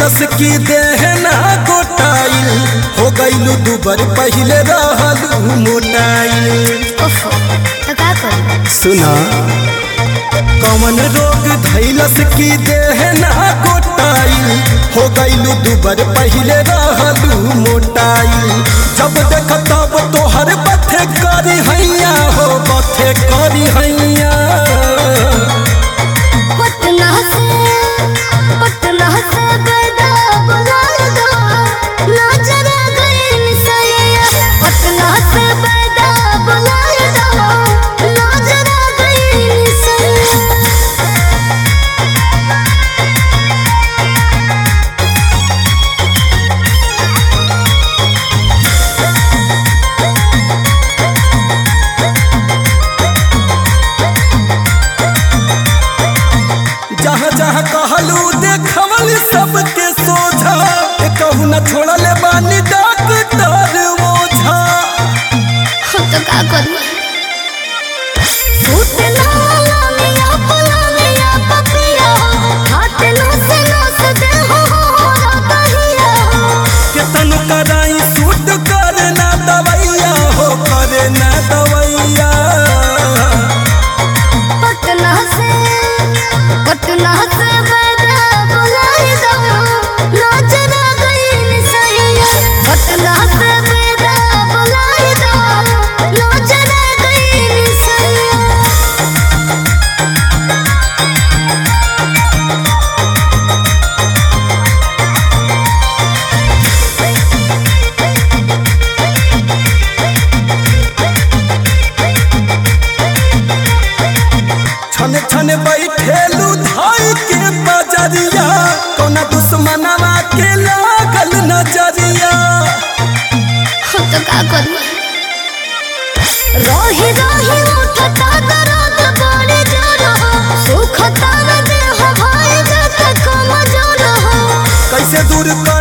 धैलस की देह ना गोटाइल हो गईलू दुबर पहिले रहलू मोटाइल ओफो तो का करी सुना कौन रोग धैलस की देह ना गोटाइल हो गईलू दुबर पहिले रहलू मोटाइल जब देख तब तोहर बथे करी हैया हो बथे करी हैया पटना से पटना से गदा बुलाए दो नजर गई निसैया पटना से गदा बुलाए दो नजर गई निसैया जहाँ जहाँ कहलू देखवल सबके सोझा कहू न छोड़ल बानी डॉक्टर ओझा हम तो का करी सूट ना मिया पला मिया पपिया हाथ नो से नो से दे हो हो कहिया केतन कराई सूट करे ना दवैया हो करे ना दवैया पटना से पटना से बड़ा बुलाए दो नजर गई निसैया पटना से बड़ा बुलाए दो नजर गई निसैया छन छन बैठेलू धाई के बजरिया कौना दुश्मनवा के लागल नजरिया हम तो का करी रोही रोही उठता दर्द बड़े जोर हो सुखता न देह भाई जत कम जोर हो कैसे दूर कर